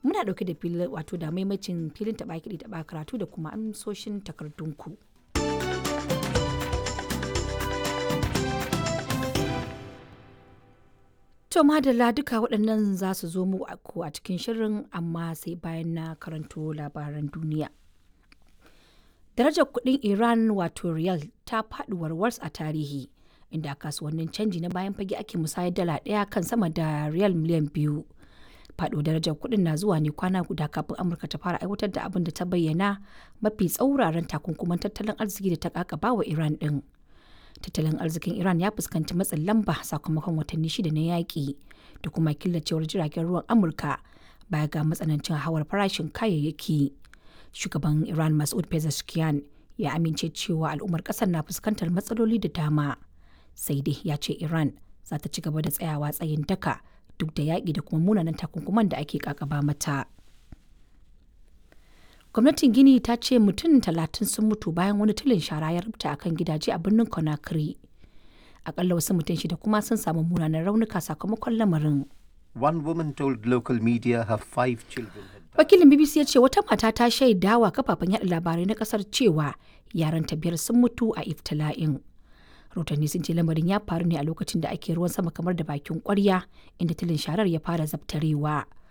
muna ɗauke da filin wato da maimacin filin taɓa kiɗi taɓa karatu da kuma amsoshin takardunku. To madalla duka waɗannan za su zo mu a cikin shirin amma sai bayan na karanto labaran duniya. Darajar kuɗin Iran wato riyal ta faɗi warwars a tarihi inda kasuwannin canji na bayan fage ake musayar dala ɗaya kan sama da riyal miliyan biyu. Faɗo darajar kuɗin na zuwa ne kwana guda kafin Amurka ta fara aiwatar da abin da ta bayyana mafi tsauraran takunkuman tattalin arziki da ta kakaba wa Iran ɗin. tattalin arzikin iran ya fuskanci matsin lamba sakamakon watanni shida na yaƙi da kuma killacewar jiragen ruwan amurka baya ga matsanancin hawar farashin kayayyaki shugaban iran masud pezeshkian ya amince cewa al'ummar ƙasar na fuskantar matsaloli da dama sai dai ya ce iran za ta ci gaba da tsayawa tsayin daka duk da yaƙi da kuma munanan takunkuman da ake kakaba mata. gwamnatin gini ta ce mutum talatin sun mutu bayan wani tulin shara ya rubuta akan gidaje a birnin conakry akalla wasu mutum shida kuma sun samu munanan raunuka sakamakon lamarin One woman told local media her five children had died. wakilin bbc ya ce wata mata ta shaidawa kafafen yada labarai na kasar cewa yaran ta biyar sun mutu a iftila'in rahotanni sun ce lamarin ya faru ne a lokacin da ake ruwan sama kamar da bakin kwarya inda tulin sharar ya fara zabtarewa